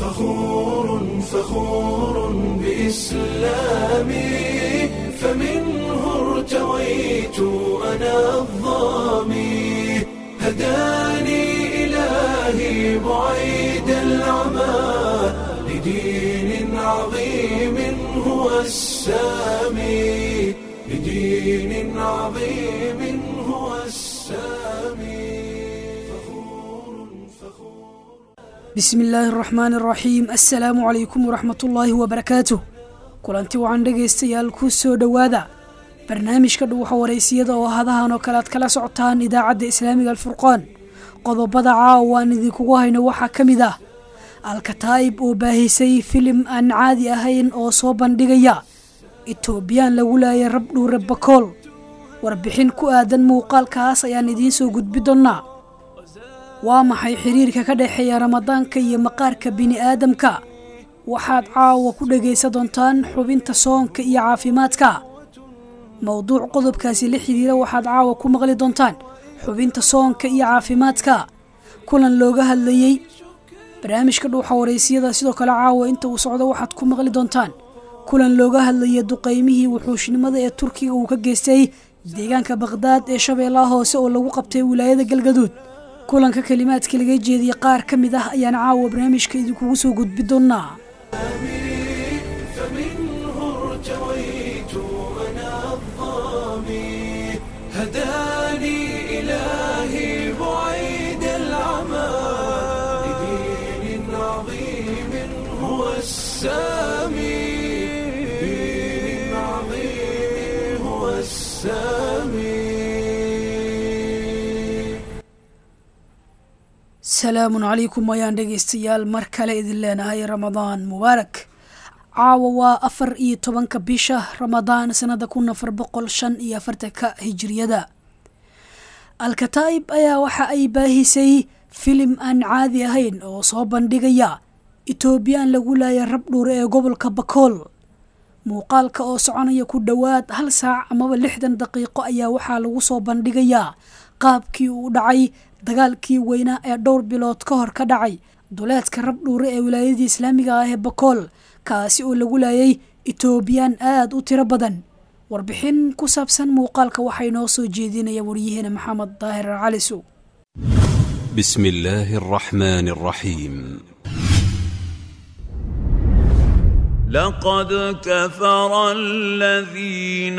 فخور فخور بإسلامي فمنه ارتويت أنا الظامي هداني إلهي بعيد العمى لدين عظيم هو السامي لدين عظيم هو السامي فخور فخور bismi illaahi araxmaani araxiim assalaamu calaykum waraxmatullaahi wabarakaatuh kulanti wacan dhegaystayaal ku soo dhowaada barnaamijka dhuwaxa waraysiyada oo hadahan oo kale aad kala socotaan idaacadda islaamiga alfurqaan qodobada caawa aan idinkugu hayno waxaa ka mid ah alkataa'ib oo baahisay filim aan caadi ahayn oo soo bandhigaya etoobiyaan lagu laayay rabdhuure bakool warbixin ku aadan muuqaalkaas ayaan idiin soo gudbi doonnaa waa maxay xiriirka ka dhexeeya ramadaanka iyo maqaarka bini'aadamka waxaad caawa ku dhegaysan doontaan xubinta soonka iyo caafimaadka mowduuc qodobkaasi la xiriira waxaad caawa ku maqli doontaan xubinta soonka iyo caafimaadka kulan looga hadlayey barnaamijka dhuuxa waraysiyada sidoo kale caawa inta uu socdo waxaad ku maqli doontaan kulan looga hadlayay duqaymihii wuxuushnimada ee turkiga uu ka geystay deegaanka bakhdad ee shabeellaha hoose oo lagu qabtay wilaayada galgaduud kulanka kelimaadka laga jeediyey qaar ka mid ah ayaan caawa barnaamijka idinkugu soo gudbi doonnaa فمنه ارتويت أنا الظامي هداني إلهي بعيد العمى لدين عظيم هو السامي لدين عظيم هو السامي salaamun calaykum ayaan dhegaystayaal mar kale idin leenahay ramadaan mubaarak caawa waa afar iyo tobanka bisha ramadaan sanada kun afar boqol shan iyo afartanka hijiriyada alkataa'ib ayaa waxa ay baahisay filim aan caadi ahayn oo soo bandhigaya etoobiyaan lagu laaya rabdhuure ee gobolka bakool muuqaalka oo soconaya ku dhowaad hal saac amaba lixdan daqiiqo ayaa waxaa lagu soo bandhigayaa qaabkii uu dhacay dagaalkii weynaa ee dhowr bilood ka hor ka dhacay duleedka rabdhuure ee wilaayadii islaamiga ah ee bakool kaasi oo lagu laayay etoobiyaan aada u tiro badan warbixin ku saabsan muuqaalka waxaa inoo soo jeedinaya waryaheena maxamed daahir calisow بسم الله الرحمن الرحيم لقد كفر الذين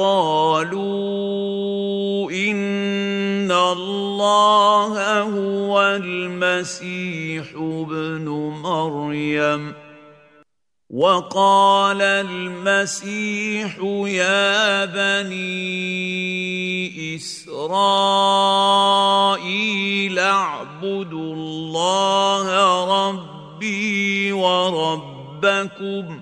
قالوا إن الله هو المسيح ابن مريم وقال المسيح يا بني إسرائيل اعبدوا الله ربي وربكم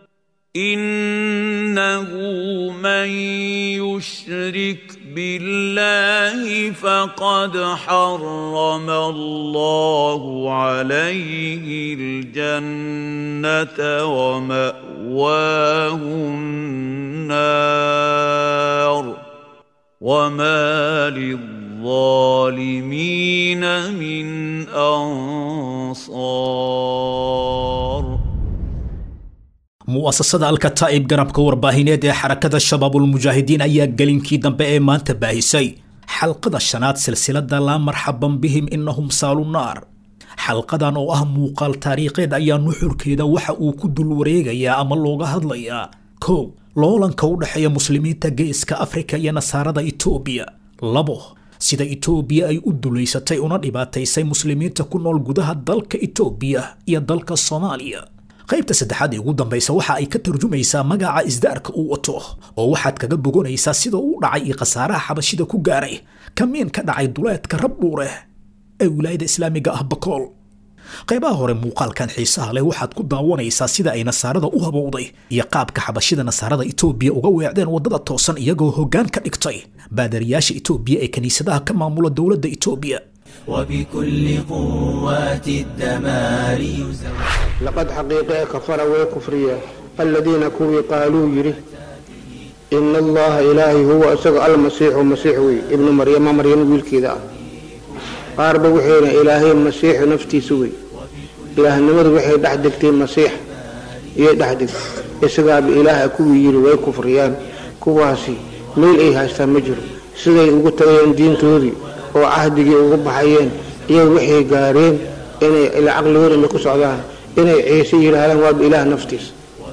إنه من يشرك بالله فقد حرم الله عليه الجنة ومأواه النار وما للظالمين من أنصار mu'asasada alkataa'ib garabka warbaahineed ee xarakada shabaabulmujaahidiin ayaa gelinkii dambe ee maanta baahisay xalqada shanaad silsilada laa marxaban bihim inahum saalu naar xalqadan oo ah muuqaal taariikheed ayaa nuxurkeeda waxa uu ku dul wareegayaa ama looga hadlayaa kow loolanka u dhexeeya muslimiinta geeska afrika iyo nasaarada itoobiya labo sida itoobiya ay u dulaysatay una dhibaataysay muslimiinta ku nool gudaha dalka itoobiya iyo dalka soomaaliya qaybta saddexaad ee ugu dambaysa waxa ay ka tarjumaysaa magaca isdaarka uu wato oo waxaad kaga bogonaysaa sida uu dhacay iyo khasaaraha xabashida ku gaaray kamiin ka dhacay duleedka rabdhuure ee wilaayada islaamiga ah bakool qaybaha hore muuqaalkan xiisaha leh waxaad ku daawanaysaa sida ay nasaarada u habowday iyo qaabka xabashida nasaarada itoobiya uga weecdeen waddada toosan iyagoo hoggaan ka dhigtay baadariyaasha itoobiya ee kiniisadaha ka maamula dowladda itoobiya وبكل قوات الدمار يزور لقد حقيقة كفر وكفرية الذين كوي قالوا يري إن الله إلهي هو أسق المسيح مسيح وي ابن مريم مريم ويل كذا قارب وحين إلهي المسيح نفتي سوي ilaahnimadu waxay dhex degtay masiix iyay dhex degtay isagaaba ilaaha kuwii yidhi way kufriyaan kuwaasi meel ay haystaan ma jiro siday ugu tagayeen diintoodii oo cahdigii ugu baxayeen iyagu waxay gaareen inay ila caqligoodana ku socdaan inay ciise yidhaahdaan waaba ilaah naftiisa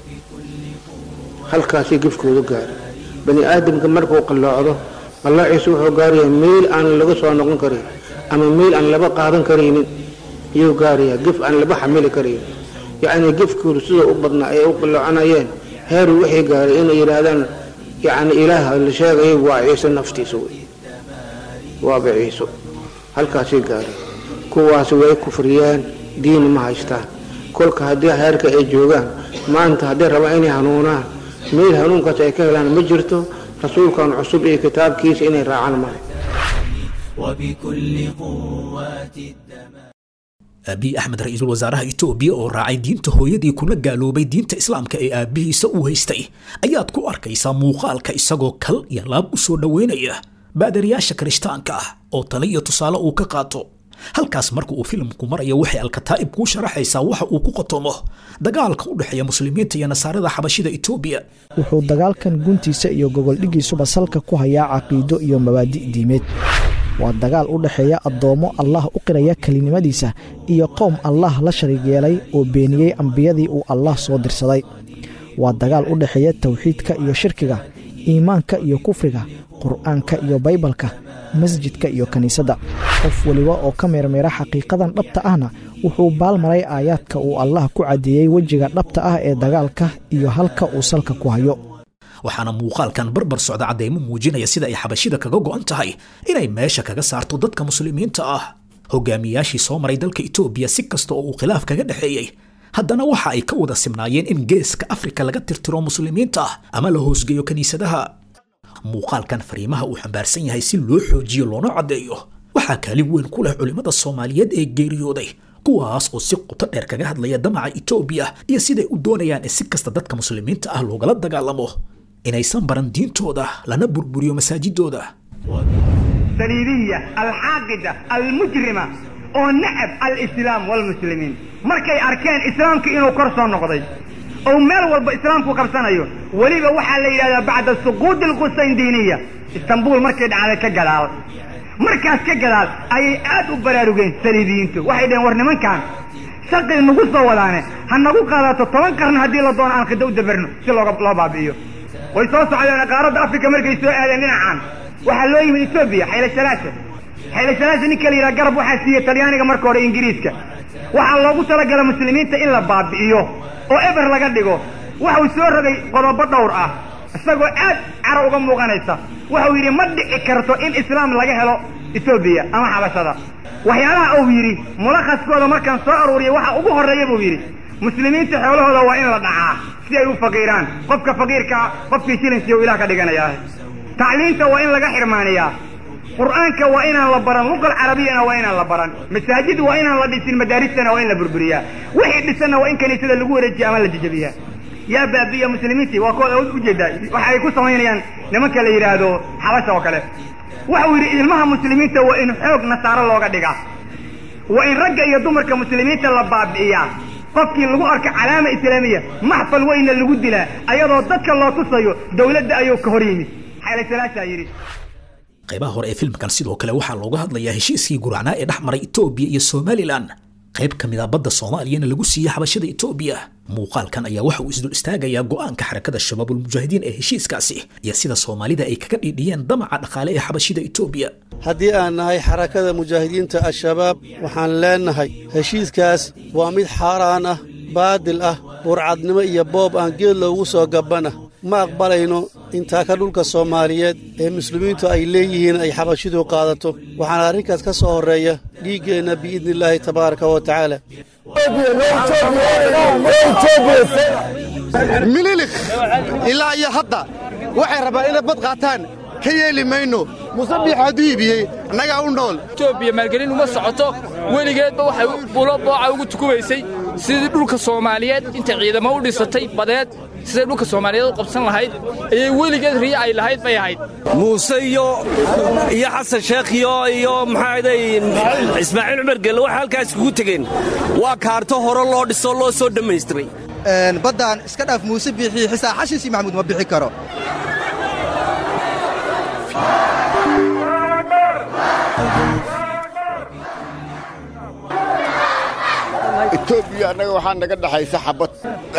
halkaasay gefkoodu gaari bani aadamka markuu qalloocdo qallaociisa wuxuu gaarayaa meel aan laga soo noqon karin ama meel aan laba qaadan karaynin iyuu gaarayaa gef aan laba xamili karaynin yacnii gefkoodu sida u badnaa ay u qalloocanayeen heeru waxay gaaray inay yidhaahdaan yacni ilaaha la sheegaya waa ciise naftiisa wey waaba ciiso halkaasay gaareen kuwaasi way kufriyaan diin ma haystaan kolka haddii heerka ay joogaan maanta hadday rabaan inay hanuunaan meel hanuunkaas ay ka helaan ma jirto rasuulkan cusub iyo kitaabkiisa inay raacaan male وبكل قوات الدماء aabihi axmed ra-iisul wasaaraha itoobiya oo raacay diinta hooyadii kuna gaaloobay diinta islaamka ee aabbihiisa uu haystay ayaad ku arkaysaa muuqaalka isagoo kal iyo laab u soo dhoweynaya baadariyaasha kirishtaanka ah oo tale iyo tusaale uu ka qaato halkaas marka uu filimku marayo waxay alkataa'ib kuu sharaxaysaa waxa uu ku qotomo dagaalka u dhexeeya muslimiinta iyo nasaarada xabashida itoobiya wuxuu dagaalkan guntiisa iyo gogoldhigiisuba salka ku hayaa caqiido iyo mabaadi' diimeed waa dagaal u dhexeeya addoommo allah u qiraya kelinimadiisa iyo qowm allah la shariig yeelay oo beeniyey ambiyadii uu allah soo dirsaday waa dagaal u dhexeeya tawxiidka iyo shirkiga iimaanka iyo kufriga qur'aanka iyo baybalka masjidka iyo kiniisadda qof weliba oo ka meermeera xaqiiqadan dhabta ahna wuxuu baalmaray aayaadka uu allah ku caddeeyey wejiga dhabta ah ee dagaalka iyo halka uu salka ku hayo waxaana muuqaalkan barbar socda caddaymo muujinaya sida ay xabashida kaga go'an tahay inay meesha kaga saarto dadka muslimiinta ah hogaamiyaashii soo maray dalka itoobiya si kasta oo uu khilaaf kaga dhexeeyey haddana waxa ay ka wada simnaayeen in geeska afrika laga tirtiro muslimiinta ah ama la hoosgeeyo kiniisadaha muuqaalkan fariimaha uu xambaarsan yahay si loo xoojiyo loona caddeeyo waxaa kaalin weyn ku leh culimmada soomaaliyeed ee geeriyooday kuwaas oo si quto dheer kaga hadlaya damaca itoobiya iyo siday u doonayaan in si kasta dadka muslimiinta ah loogala dagaalamo inaysan baran diintooda lana burburiyo masaajidooda saliibiya alxaaqida almujrima oo nacab alislaam walmuslimiin markay arkeen islaamka inuu kor soo noqday oo meel walba islaamku qabsanayo weliba waxaa la yidhahdaa bacda suquudi alqusayndiniya istanbuul markay dhacday ka gadaal markaas ka gadaal ayay aad u baraarugeen saliibiyiintu waxay dhaheen war nimankan shaqii nagu soo wadaane ha nagu qaadato toban qarn haddii la doono aan khida u dabarno si looga loo baabi'iyo way soo socdeen qaaradda africa markay soo aadeen dhinacan waxaa loo yimid etoobiya xayla shalaasha xayla shalaasha ninka la yidhaha garab waxaa siiyey talyaaniga marka hore ingiriiska waxaa loogu talagala muslimiinta in la baabi'iyo oo eber laga dhigo waxuu soo rogay qodobo dhowr ah isagoo aad caro uga muuqanaysa waxau yidhi ma dhici karto in islaam laga helo etoobiya ama xabashada waxyaalaha uu yidhi mulakhaskooda markaan soo aruuriyay waxa ugu horreeya buu yidhi muslimiinta xoolahooda waa in la dhacaa si ay u faqiiraan qofka faqiirkaa qofkii shilinsiya u ilaah ka dhiganayaa tacliinta waa in laga xirmaaniyaa qur'aanka waa inaan la baran luqal carabiyana waa inaan la baran masaajid waa inaan la dhisin madaaristana waa in la burburiyaa wixii dhisanna waa in kaniisada lagu wareejiya ama la jejabiyaa yaa baabiya muslimiintii waa kooda ujeedaa waxa ay ku samaynayaan nimanka la yidhaahdo xabasha oo kale waxau yidhi ilmaha muslimiinta waa in xoog nasaaro looga dhigaa waa in ragga iyo dumarka muslimiinta la baabi'iyaa qofkii lagu arka calaama islaamiya maxfal weyna lagu dilaa ayadoo dadka loo tusayo dowladda ayuu ka hor yimid xaylasalaashaa yidhi qaybaha hore ee filmkan sidoo kale waxaa looga hadlayaa heshiiskii guracnaa ee dhex maray itoobiya iyo somalilan qayb ka mid a badda soomaaliyana lagu siiyey xabashada itoobiya muuqaalkan ayaa waxa uu isdul istaagayaa go'aanka xarakada shabaabulmujaahidiin ee heshiiskaasi iyo sida soomaalida ay kaga dhiidhiyeen damaca dhaqaale ee xabashida itoobiya haddii aan nahay xarakada mujaahidiinta al-shabaab waxaan leennahay heshiiskaas waa mid xaaraan ah baadil ah burcadnimo iyo boob aan geed loogu soo gabbana ma aqbalayno intaa ka dhulka soomaaliyeed ee muslimiintu ay leeyihiin ay xabashidu qaadato waxaana arrinkaas ka soo horreeya dhiiggeenna biidnillaahi tabaaraka wa tacaala mililik ilaa iyo hadda waxay rabaan inay bad qaataan ka yeeli mayno muuse biix hadduu iibiyey annagaa u nool etoobiya maalgelin uma socoto weligeedba waxay bulo booca ugu tukubaysay sidii dhulka soomaaliyeed intay ciidamo u dhisatay badeed siday dhulka soomaaliyeed u qabsan lahayd ayay weligeed riya ay lahayd bay ahayd muuse iyo iyo xasan sheekh iyo iyo maxaaday ismaaciil cumar gelle waxay halkaas kugu tegeen waa kaarto hore loo dhiso loo soo dhammaystiray baddaan iska dhaaf muuse biixii xisaa xashiisi maxamuud ma bixi karo etoobiya annaga waxaa naga dhaxaysa xabad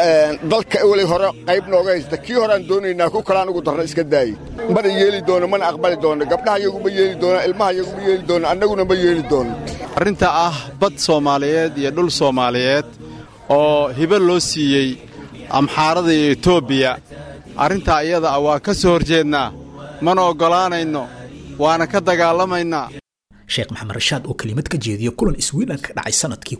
dalka weli hore qayb nooga haysta kii horeaan doonaynaa ku kalaan ugu darna iska daayey mana yeeli doono mana aqbali doono gabdhaha iyagu ma yeeli doonaan ilmaha iyagu ma yeeli doono annaguna ma yeeli doono arrinta ah bad soomaaliyeed iyo dhul soomaaliyeed oo hibo loo siiyey amxaarada iyo etoobiya arrintaa iyada ah waa ka soo horjeednaa mana oggolaanayno waana ka dagaalamaynaa sheekh maxamed rashaad oo kelimad ka jeediya kulan iswiilan ka dhacay sanadkii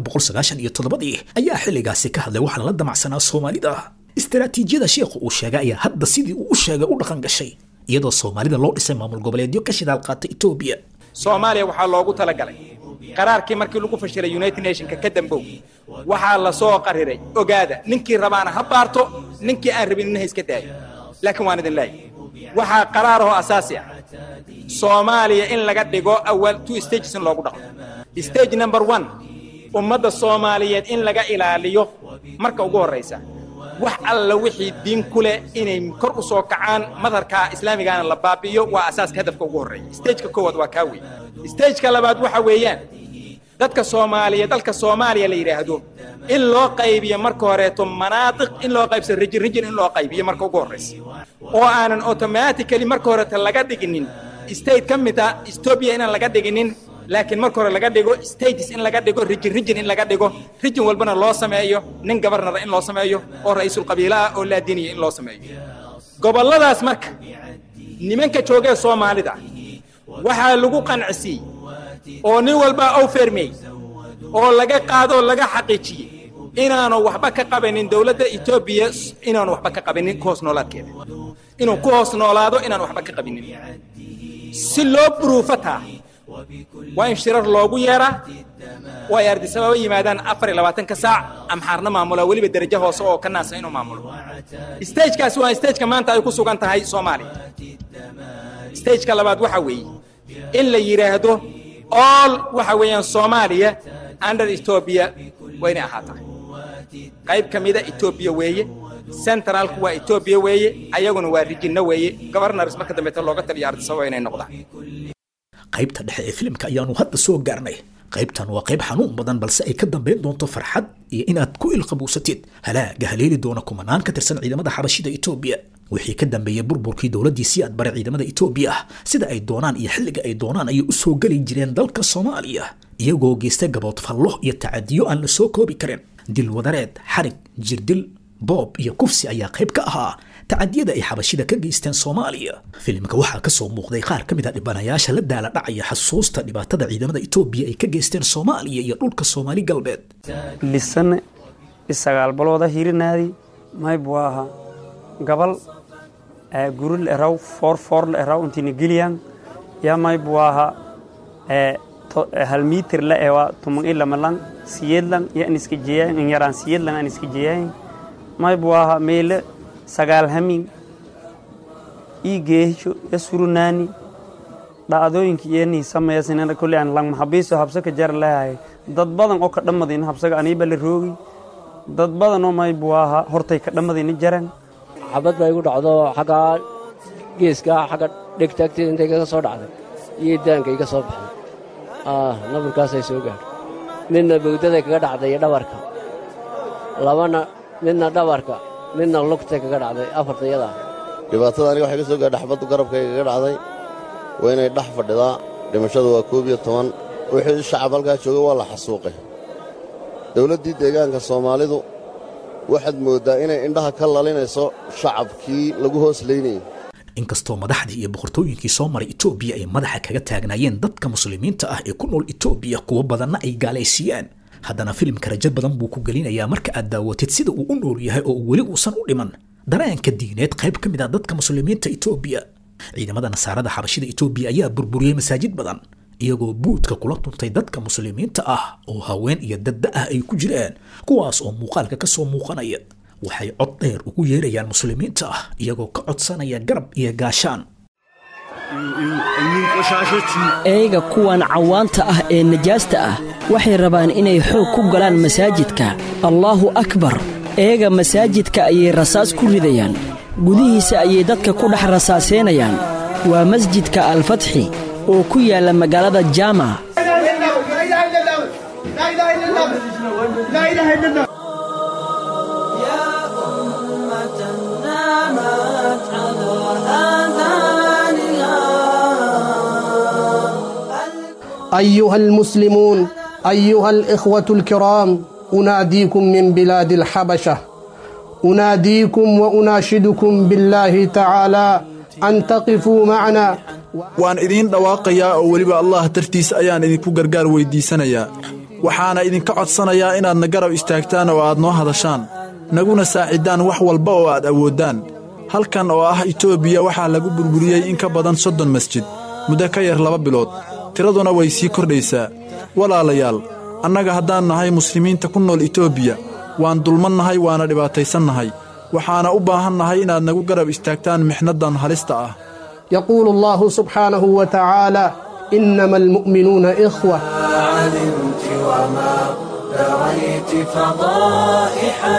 iyo toddobadii ayaa xilligaasi ka hadlay waxaana la damacsanaa soomaalida istaraatiijiyada sheekhu uu sheegay ayaa hadda sidii uu u sheegay u dhaqan gashay iyadoo soomaalida loo dhisay maamul goboleedyo ka shidaal qaata etoobiya soomaaliya waxaa loogu talagalay qaraarkii markii lagu fashilay united nationka ka dambow waxaa la soo qariray ogaada ninkii rabaana ha baarto ninkii aan rabin inha iska daayo laakiin waan idin leeyahay waxaa qaraarahoo asaasi ah soomaaliya in laga dhigo awal two stages in loogu dhaqmo stage number one ummadda soomaaliyeed in laga ilaaliyo marka ugu horraysa wax alla wixii diin ku leh inay kor u soo kacaan madharka islaamigaana la baabi'iyo waa asaaska hadafka ugu horreeya stageka koowaad waa kaa wey stageka labaad waxa weeyaan dadka soomaaliya dalka soomaaliya la yidhaahdo in loo qaybiyo marka horeeto manaadiq in loo qaybso rijin rijin in loo qaybiyo marka ugu horraysa oo aanan automatically marka horeeto laga dhiginin state ka mid ah etoobiya inaan laga dhiginin laakiin marka hore laga dhigo states in laga dhigo rijin rijin in laga dhigo rijin walbana loo sameeyo nin gabarnara in loo sameeyo oo ra'iisul qabiila ah oo laadiniya in loo sameeyo gobolladaas marka nimanka joogee soomaalida waxaa lagu qancisiiyey oo nin walbaa ow fermey oo laga qaadoo laga xaqiijiyey inaanu waxba ka qabanin dowladda etoobiya inaanu waxba ka qabanin ku hoos noolaadkeeda inuu ku hoos noolaado inaanu waxba ka qabinin si loo buruufataa waa in shirar loogu yeeraa oo ay ardisababa yimaadaan afar iyo labaatanka saac amxaarna maamula weliba derajo hoose oo ka naasa inuu maamulo stagekaasi waa stageka maanta ay ku sugan tahay soomaaliya stageka labaad waxa weeye in la yidhaahdo all waxa weeyaan soomaaliya under etoobiya waa inay ahaataa qayb ka mida etoobiya weeye centraalku waa etoobiya weeye ayaguna waa rijinno weeye gobarnars marka dambeeta looga taliyo ardisababa inay noqdaan qaybta dhexe ee filimka ayaanu hadda soo gaarnay qaybtan waa qayb xanuun badan balse ay ka dambayn doonto farxad iyo inaad ku ilqabuusatid halaaga haleeli doona kumanaan ka tirsan ciidamada xabashida etoobiya wixii ka dambeeyey burburkii dowladdii si aad bare ciidamada etoobiya ah sida ay doonaan iyo xilliga ay doonaan ayay u soo geli jireen dalka soomaaliya iyagoo geystay gabood fallo iyo tacadiyo aan la soo koobi karin dil wadareed xarig jirdil boob iyo kufsi ayaa qayb ka ahaa tacadiyada ay xabashida ka geysteen soomaaliya filimka waxaa kasoo muuqday qaar ka mid a dhibanayaasha la daala dhacaya xasuusta dhibaatada ciidamada etoobiya ay ka geysteen soomaaliya iyo dhulka soomaali galbeed lisane isagaal balooda hirinaadi maybu aha gabal guril eraw foor foorla eraw intina geliyan ya maybu aha hal mitir la ewa tumang ilamalang siyedlang ya aniska jeyayn yaraan siyedlang aniska jeyayn maybu aha meele sagaal hamin ii geehisho ya surunaani dhacdooyinka iyanii sameeyasinana kolli aan lang maxabiiso habsaka jar leehay dad badan oo ka dhammadayna habsaga aniiba la roogi dad badan oo maybu aha hortay ka dhammadayna jaran xabad baa igu dhacdo xaggaa geeska xagga dhegta agteeda intay kaga soo dhacday iyo daanka iga soo baxday naburkaasay soo gaadho midna bowdaday kaga dhacday iyo dhabarka labana midna dhabarka midna lugtay kaga dhacday afartayadaa dhibaatada aniga waxay ka soo gaadhay xabaddu garabkayga kaga dhacday waa inay dhex fadhidaa dhimashadu waa koob iyo toban wixii shacab halkaa joogay waa la xasuuqay dawladdii deegaanka soomaalidu waxaad mooddaa inay indhaha ka lalinayso shacabkii lagu hoos laynayay inkastoo madaxdii iyo boqortooyinkii soo maray etoobiya ay madaxa kaga taagnaayeen dadka muslimiinta ah ee ku nool etoobiya kuwo badanna ay gaalaysiiyaan haddana filimka rajo badan buu ku gelinayaa marka aad daawatid sida uu u nool yahay oo weli uusan u dhiman dareenka diineed qayb ka mid ah dadka muslimiinta etoobiya ciidamada nasaarada xabashida etoobiya ayaa burburiyey masaajid badan iyagoo buudka kula tuntay dadka muslimiinta ah oo haween iyo dadda ah ay ku jiraan kuwaas oo muuqaalka ka soo muuqanaya waxay cod dheer ugu yeerayaan muslimiinta ah iyagoo ka codsanaya garab iyo gaashaan eega kuwan cawaanta ah ee najaasta ah waxay rabaan inay xoog ku galaan masaajidka allaahu akbar eega masaajidka ayay rasaas ku ridayaan gudihiisa ayay dadka ku dhex rasaaseynayaan waa masjidka alfatxi oo ku yaalla magaalada jaama أيها المسلمون أيها الإخوة الكرام أناديكم من بلاد الحبشة أناديكم وأناشدكم بالله تعالى أن تقفوا معنا waan idiin dhawaaqayaa oo weliba allah dartiis ayaan idinku gargaar weyddiisanayaa waxaana idinka codsanayaa inaadna garab istaagtaan oo aad noo hadashaan naguna saacidaan wax walba oo aad awooddaan halkan oo ah itoobiya waxaa lagu burburiyey in ka badan soddon masjid muddo ka yar laba bilood tiraduna way sii kordhaysaa walaalayaal annaga haddaan nahay muslimiinta ku nool itoobiya waan dulmannahay waana dhibaataysannahay waxaana u baahannahay inaad nagu garab istaagtaan mixnaddan halista ah يقول الله سبحانه وتعالى إنما المؤمنون إخوة علمت وما دريت فضائحا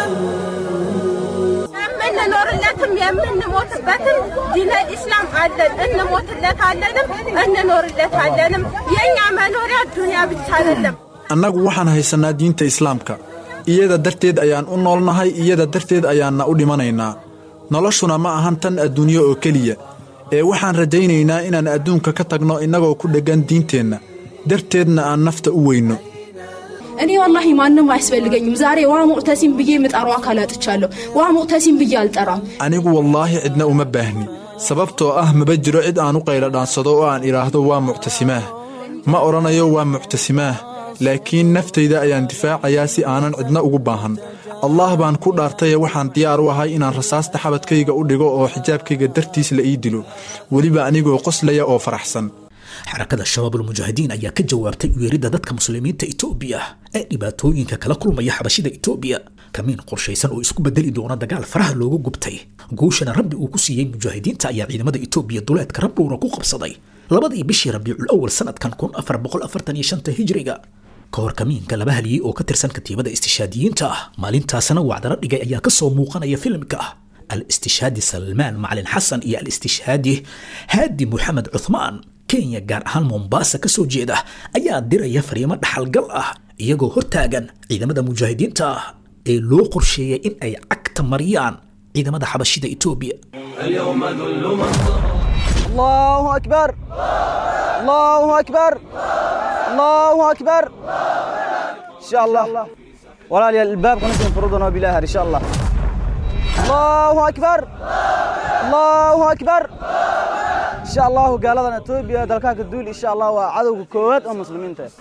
የምንኖርለትም የምንሞትበትም ዲነ ኢስላም አለን። እንሞትለታለንም እንኖርለታለንም። የእኛ መኖሪያ ዱንያ ብቻ አይደለም። annagu waxaan haysannaa diinta islaamka iyada darteed ayaan u noolnahay iyada darteed ayaanna u dhimanaynaa noloshuna ma ahan tan adduunyo oo keliya ee waxaan rajaynaynaa inaan adduunka ka tagno innagoo ku dheggan diinteenna darteedna aan nafta u weyno እኔ ወላሂ ማንም አያስፈልገኝም። ዛሬ ዋ ሙዕተሲም ብዬ የምጠራው አካል አጥቻለሁ። ዋ ሙዕተሲም ብዬ አልጠራም። anigu wallaahi cidna uma baahni sababtoo ah maba jiro cid aan u qaylo dhaansado oo aan idhaahdo waa muctasimaah ma odhanayo waa muctasimaah laakiin naftayda ayaan difaacayaa si aanan cidna ugu baahan allah baan ku dhaartaye waxaan diyaar u ahay inaan rasaasta xabadkayga u dhigo oo xijaabkayga dartiis la ii dilo weliba anigoo qoslaya oo faraxsan xarakada shabaabulmujaahidiin ayaa ka jawaabtay uyeeridda dadka muslimiinta itoobiya ee dhibaatooyinka kala kulmaya xabashida itoobiya kamiin qorshaysan oo isku bedeli doona dagaal faraha looga gubtay guushana rabbi uu ku siiyey mujaahidiinta ayaa ciidamada itoobiya duleedka rabluuna ku qabsaday labadii bishii rabiicul awal sanadkan kun afar boqol afartan iyo shanta hijriga ka hor kamiinka laba haliyey oo ka tirsan katiibada istishaadiyiinta ah maalintaasna wacdala dhigay ayaa ka soo muuqanaya filimka al-istishhaadi salmaan macalin xasan iyo al-istishhaadi haadi moxamed cuthmaan kenya gaar ahaan mombaasa ka soo jeeda ayaa diraya fariimo dhaxalgal ah iyagoo hortaagan ciidamada mujaahidiinta ah ee loo qorsheeyay in ay cagta mariyaan ciidamada xabashida etoobiya اليوم ذل من الله أكبر الله أكبر الله أكبر إن شاء الله ولا لي الباب قنص فرضنا بالله إن شاء الله الله أكبر الله أكبر إن شاء الله قال لنا توبيا دلكاك الدول إن شاء الله وعدو كوات أو مسلمين تاي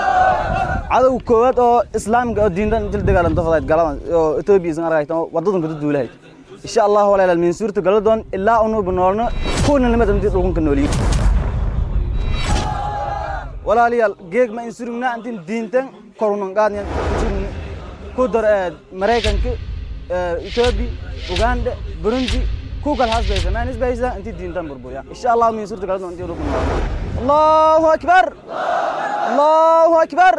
عدو كوات أو إسلام أو دين دان جلد قال انت فضايت قال لنا توبيا زنغر رايت وددن كدو دولهاي إن شاء الله ولا من سورة قال دون إلا أنو بنورنا كون لما تمدي تلقون كنولي ولا لي جيج ما إنسورنا أنت دين تان كورونا قادني كودر مريكان كي إثيوبي أوغندا بروندي كوكال هاس بيزا ما نس بيزا أنت دين تان بربويا إن شاء الله من سورة قال دون أنت تلقون الله أكبر الله أكبر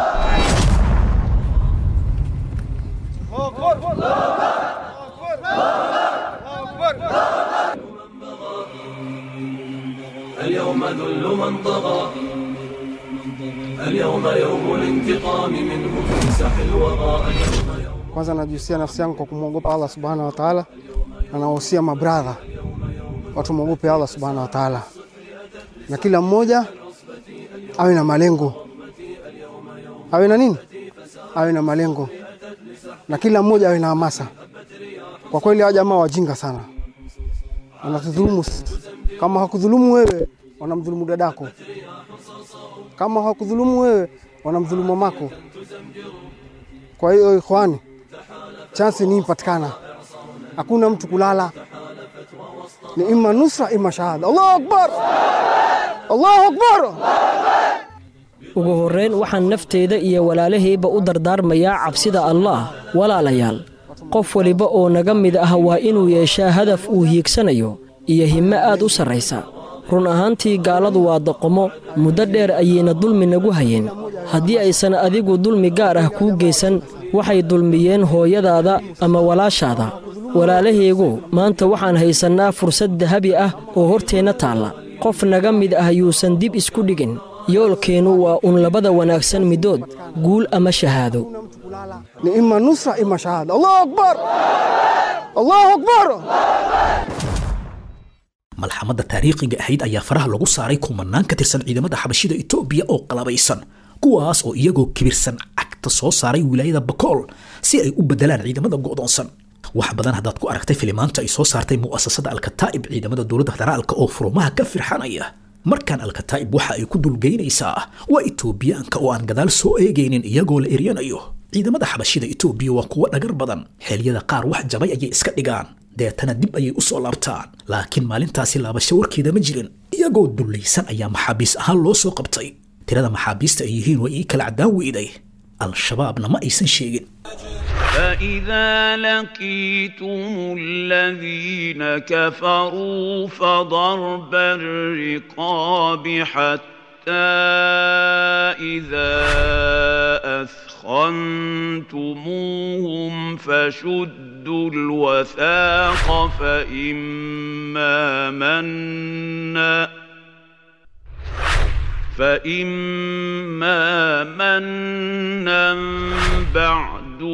اليوم ذل من طغى اليوم يوم الانتقام منه تمسح الوغى اليوم Kwanza najihusia nafsi yangu kwa kumwogopa Allah subhanahu wa taala, na nawahusia mabradha watu mwogope Allah subhanahu wa taala, na kila mmoja awe na malengo, awe na nini, awe na malengo, na kila mmoja awe na hamasa. Kwa kweli hawa jamaa wajinga sana, wanatudhulumu. Kama hakudhulumu wewe, wanamdhulumu dadako. Kama hakudhulumu wewe, wanamdhulumu mamako. Kwa hiyo ikhwani, chansi ni ipatikana, hakuna mtu kulala, ni ima nusra ima shahada allahu akbar allahu akbar ugu horrayn waxaan nafteyda iyo walaalahayba u dardaarmayaa cabsida allaah walaalayaal qof waliba oo naga mid ah waa inuu yeeshaa hadaf uu hiigsanayo iyo himmo aad u sarraysa run ahaantii gaaladu waa doqomo muddo dheer ayayna dulmi nagu hayeen haddii aysan adigu dulmi gaar ah kuu geysan waxay dulmiyeen hooyadaada ama walaashaada walaalahaygu maanta waxaan haysannaa fursad dahabi ah oo horteenna taalla qof naga mid ah yuusan dib isku dhigin yoolkeennu waa un labada wanaagsan middood guul ama shahaado ni ima nusra ima shahada allahu akbar allahu akbar malxamadda taariikhiga ahayd ayaa faraha lagu saaray kumanaan ka tirsan ciidamada xabashida etoobiya oo qalabaysan kuwaas oo iyagoo kibirsan cagta soo saaray wilaayada bakool si ay u beddelaan ciidamada go'doonsan wax badan haddaad ku aragtay filimaanta ay soo saartay mu'asasada alkataa'ib ciidamada dowladda federaalka oo furumaha ka firxanaya markaan alkataa'ib waxa ay ku dulgeynaysaa waa etoobiyaanka oo aan gadaal soo eegaynin iyagoo la eryanayo ciidamada xabashida etoobiya waa kuwo dhagar badan xeelyada qaar wax jabay ayay iska dhigaan deetana dib ayay u soo laabtaan laakiin maalintaasi laabasho warkeeda ma jirin iyagoo dullaysan ayaa maxaabiis ahaan loo soo qabtay tirada maxaabiista ay yihiin waa ii kala caddaan weyday al-shabaabna ma aysan sheegin فإذا لقيتم الذين كفروا فضرب الرقاب حتى إذا أثخنتموهم فشدوا الوثاق فإما منا فإما منا بعد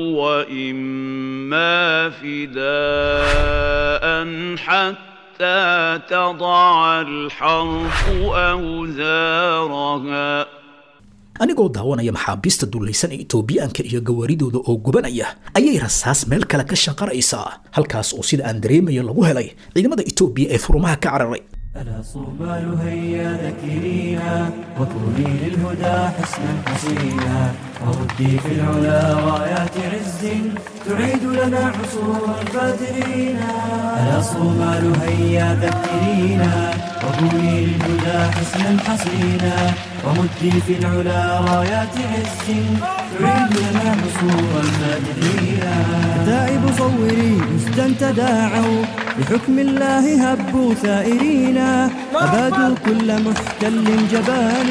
وإما فداء حتى تضع الحرب أوزارها anigoo daawanaya maxaabiista dullaysan ee etoobiyaanka iyo gawaaridooda oo gubanaya ayay rasaas meel kale ka shaqaraysaa halkaas oo sida aan dareemayo lagu helay ciidamada etoobiya ee furumaha ka cararay ألا صوبال هيا ذكرينا وكوني للهدى حسنا حسينا وردي في العلا رايات عز تعيد لنا عصور الفاترين ألا صومال هيا ذكرينا وكوني للهدى حسنا حسينا ومدي في العلا رايات عز تعيد لنا عصور الفاترين كتائب صوري مسجا تداعوا بحكم الله هبوا ثائرين أبادوا كل محتل جبان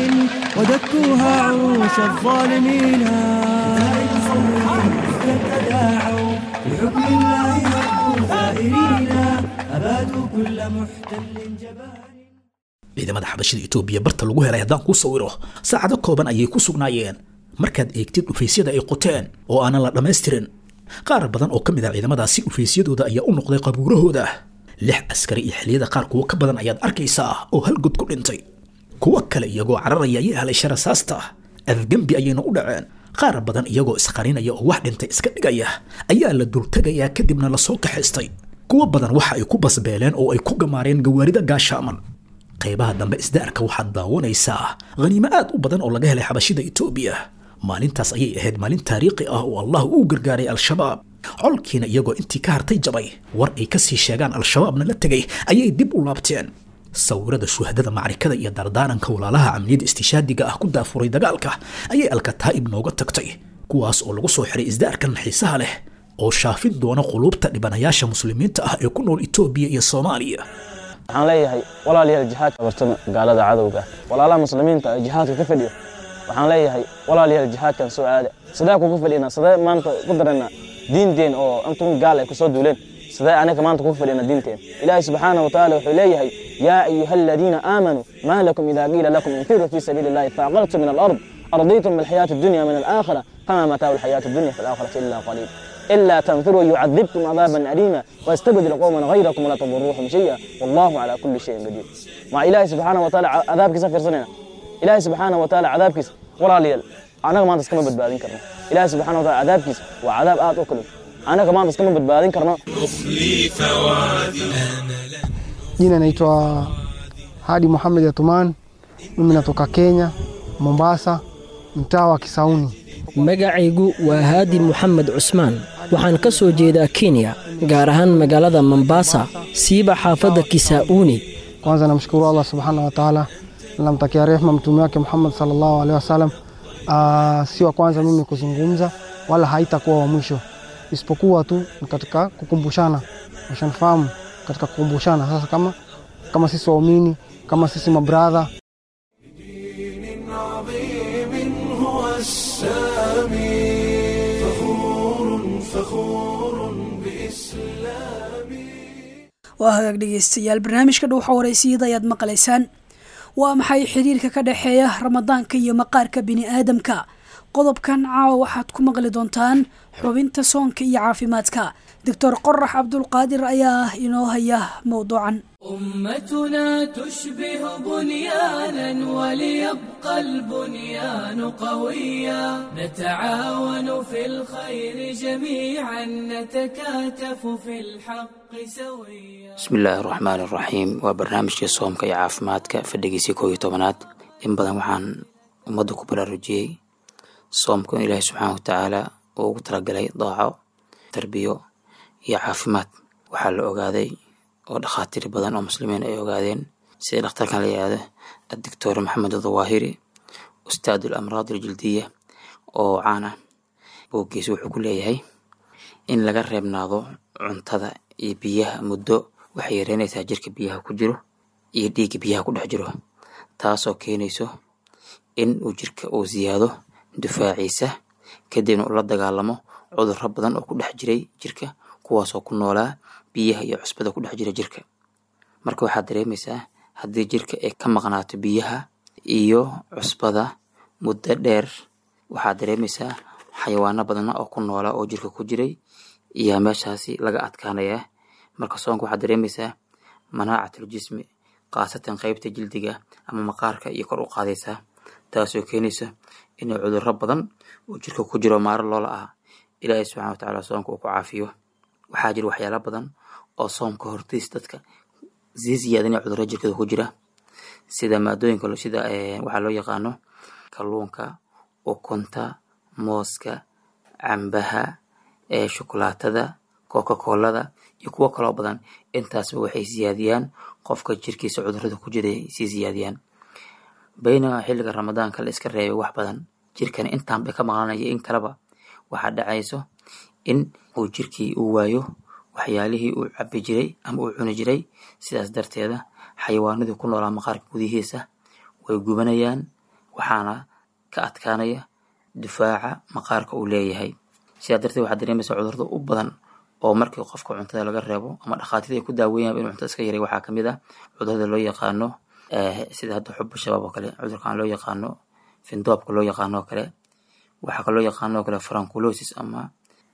ودكوها عروش الظالمين كتائب صوري مسجا تداعوا بحكم الله هبوا ثائرين أبادوا كل محتل جبان ciidamada xabashida etoobiya barta lagu helay haddaan kuu sawiro saacado kooban ayay ku sugnaayeen markaad eegtid dhufaysyada ay qoteen oo aanan la dhammaystirin qaar badan oo ka mid ah ciidamadaasi dhufaysyadooda ayaa u noqday qabuurahooda lix askari iyo xilliyada qaar kuwo ka badan ayaad arkaysaa oo hal god ku dhintay kuwo kale iyagoo cararaya ayay helay sharasaasta afgembi ayayna u dhaceen qaar badan iyagoo isqarinaya oo wax dhintay iska dhigaya ayaa la dultegayaa kadibna lasoo kaxaystay kuwo badan waxa ay ku basbeeleen oo ay ku gamaareen gawaarida gaashaaman qaybaha dambe isdaarka waxaad daawanaysaa khaniimo aad u badan oo laga helay xabashida etoobiya maalintaas ayay ahayd maalin taariikhi ah oo allah uu gargaaray al-shabaab colkiina iyagoo intii ka hartay jabay war ay ka sii sheegaan al-shabaabna la tegay ayay dib u laabteen sawirada shuhadada macrikada iyo dardaaranka walaalaha camniyada istishaadiga ah ku daafuray dagaalka ayay alkataa'ib nooga tagtay kuwaas oo lagu soo xiray isdaarkan xiisaha leh oo shaafin doona quluubta dhibanayaasha muslimiinta ah ee ku nool etoobiya iyo soomaaliya waxaan leeyahay walaalayaal jihaadka bartama gaalada cadowga walaalaha muslimiinta ee jihaadka ka fadhiya waxaan leeyahay walaalayaal jihaadkan soo aada sidee kugu fadhina sidee maanta ku darana diinteen oo intun gaal ay kusoo duuleen sidee anaga maanta kugu fadhina diinteen ilaahay subxaana wa tacaala wuxuu leeyahay yaa ayuha aladiina aamanuu maa lakum idaa qiila lakum infiruu fii sabiili illahi faaqaltum min alard أرضيتم بالحياة الدنيا من الآخرة فما متاع الحياة الدنيا في الآخرة إلا قليل إلا تنفروا يعذبكم عذابا أليما ويستبدل قوما غيركم ولا تضروهم شيئا والله على كل شيء قدير مع إلهي سبحانه وتعالى عذابك سفر سنة إلهي سبحانه وتعالى عذابك ولا ليل أنا ما تسكن بدبادين كرنا إلهي سبحانه وتعالى عذابك وعذاب آت أكل أنا كمان تسكن بدبادين كرنا Jina naitwa Hadi Muhammad Atuman, mimi natoka Kenya, Mombasa, mtaa wa Kisauni. magacaygu waa haadi moxamed cusmaan waxaan ka soo jeedaa kenya gaar ahaan magaalada mombasa siiba xaafadda kisauni Kwanza namshukuru Allah subhanahu wa ta'ala, namtakia rehema mtume wake Muhammad sallallahu alaihi wasallam. Ah, si wa kwanza mimi kuzungumza wala haitakuwa wa mwisho, isipokuwa tu ni katika kukumbushana, ushanifahamu, katika kukumbushana. Sasa kama kama sisi waumini, kama sisi mabradha عظيم هو السامي فخور فخور بإسلامي waa hagaag dhegaystayaal barnaamijka dhuuxa waraysiyada ayaad maqlaysaan waa maxay xiriirka ka dhexeeya ramadaanka iyo maqaarka bini aadamka qodobkan caawa waxaad ku maqli doontaan xubinta soonka iyo caafimaadka doctor qorax cabdulqaadir ayaa inoo haya mowduucan أمتنا تشبه بنيانا وليبقى البنيان قويا نتعاون في الخير جميعا نتكاتف في الحق سويا bismillaahi raxmaan iraxiim waa barnaamijkii soomka iyo caafimaadka fadhigiisii koob iyo tobanaad in badan waxaan ummadda ku baraarujiyey soomka in ilaahi subxaana wa tacaala uu ugu talagalay daaco tarbiyo iyo caafimaad waxaa la ogaaday oo dhakhaatiir badan oo muslimiin ay ogaadeen sida dhakhtarkan la yihahdo addoctor maxamed dawaahiri ustaad alamraad aljildiya oo caan ah booggiisa wuxuu ku leeyahay in laga reebnaado cuntada iyo biyaha muddo waxay yareynaysaa jirka biyaha ku jiro iyo dhiigga biyaha ku dhex jiro taasoo keenayso in uu jirka uu siyaado difaaciisa kadibna uu la dagaalamo cudurro badan oo ku dhex jiray jirka kuwaasoo ku noolaa biyaha iyo cusbada ku dhex jira jirka marka waxaad dareemaysaa haddii jirka ay ka maqnaato biyaha iyo cusbada muddo dheer waxaad dareemaysaa xayawaano badana oo ku noolaa oo jirka ku jiray iyo meeshaasi laga adkaanayaa marka soonka waxaad dareemaysaa manaacatul jismi khaasatan qeybta jildiga ama maqaarka iyo kor u qaadaysaa taasoo keenaysa inay cudurro badan oo jirka ku jiro maaro loola ah ilaahay subxana wa tacaala soonka uu ku caafiyo waxaa jira waxyaala badan oo soomka hortiis dadka sii siyaadinaya cudurro jirkada ku jira sida maadooyinka sida waxaa loo yaqaano kalluunka ukunta mooska cambaha ee shukulaatada coca colada iyo kuwo kaloo badan intaasba waxay siyaadiyaan qofka jirkiisa cudurada ku jira sii siyaadiyaan baynamaa xilliga ramadaanka la iska reebay wax badan jirkana intaan bay ka maqlanaya in kaleba waxaa dhacayso in uu jirkii uu waayo waxyaalihii uu cabi jiray ama uu cuni jiray sidaas darteeda xayawaanadii ku noolaa maqaarka gudihiisa way gubanayaan waxaana ka adkaanaya difaaca maqaarka uu leeyahay sidaa darteed waxaad dareemaysaa cudurada u badan oo markii qofka cuntada laga reebo ama dhakhaatiirta ay ku daaweeyaan inuu cuntada iska yaray waxaa kamid ah cudurada loo yaqaano sida hadda xubu shabaab oo kale cudurkan loo yaqaano findoobka loo yaqaano oo kale waxaa kaloo yaqaano oo kale franculosis ama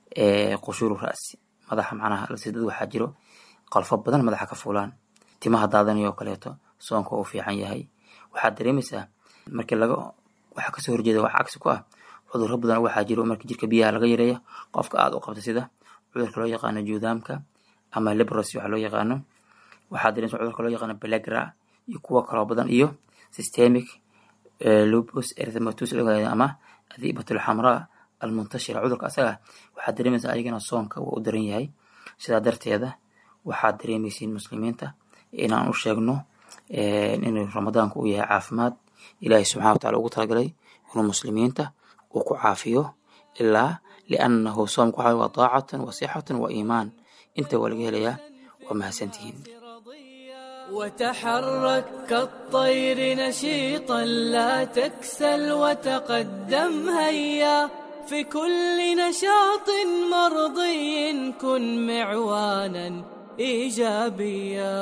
qushuru ra'si madaxa macnaha dad waxaa jiro qalfo badan madaxa ka fuulaan timaha daadanayo oo kaleeto soonka uu fiican yahay waxaad dareemaysaa markii laga waxa kasoo horjeeda wax cagsi ku ah cudurro badan waxaa jiro markii jirka biyaha laga yareeya qofka aada u qabta sida cudurka loo yaqaano juudaamka ama libros waxa loo yaqaano waxaa dareemaysaa cudurka loo yaqaano belegra iyo kuwo kaloo badan iyo systemic lupus erythematosus ama adiibatul xamraa almuntashira cudurka asaga waxaad dareemaysaa ayagana soonka waa u daran yahay sidaa darteeda waxaad dareemaysiin muslimiinta inaan u sheegno inuu ramadaanku uu yahay caafimaad ilaahay subxana wa tacala ugu talagalay inuu muslimiinta uu ku caafiyo ilaa liannahu soomku waxa waa daacatan wa sixatan wa iimaan inta waa laga helayaa waa mahadsantihiin وتحرك كالطير نشيطا لا تكسل وتقدم هيا في كل نشاط مرضي كن معوانا ايجابيا